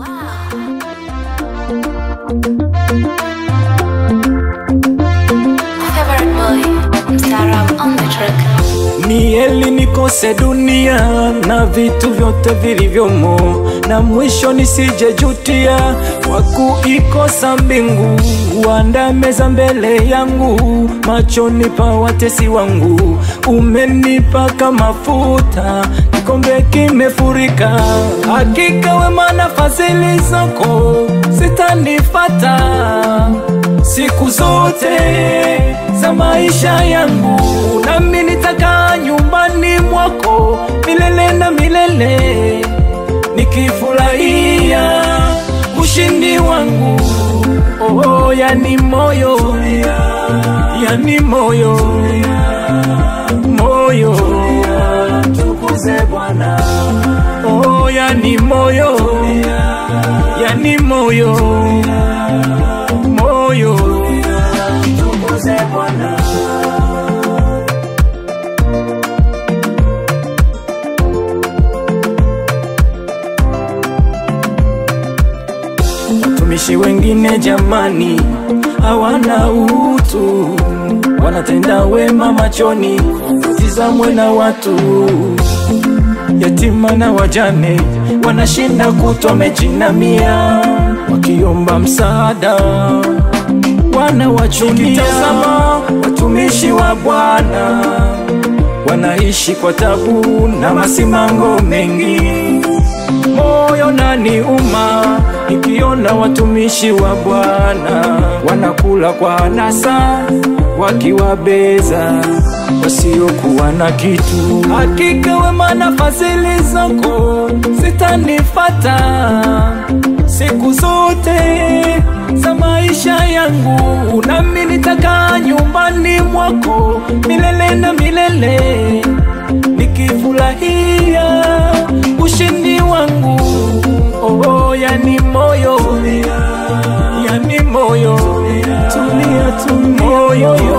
Favorite boy, Mstaarab on the track. Ni heli nikose dunia na vitu vyote vilivyomo, na mwisho nisijejutia kwa kuikosa mbingu. Uandaa meza mbele yangu, machoni pa watesi wangu. Umenipaka mafuta, kikombe kimefurika. Hakika wema na fadhili zako zitanifata siku zote za maisha yangu, nami nitakaa nyumbani mwako milele na milele, nikifurahia ushindi wangu. Oh, yani moyo, yani moyo, moyo, tukuze Bwana. Oh, yani moyo, yani moyo, moyo, tukuze Bwana. Watumishi wengine jamani, hawana utu, wanatenda wema machoni, tizamwe na watu. Yatima na wajane wanashinda kutwa wamejinamia, wakiomba msaada wanawachukia. Tazama watumishi wa Bwana wanaishi kwa tabu na masimango mengi moyo nani uma nikiona watumishi wa Bwana wanakula kwa anasa wakiwabeza wasiokuwa na kitu. Hakika wema na fadhili zako zitanifata siku zote za maisha yangu, nami nitakaa nyumbani mwako milele na milele nikifurahia ushindi wangu. Oh, yani moyo, yani moyo, tulia, tulia, moyo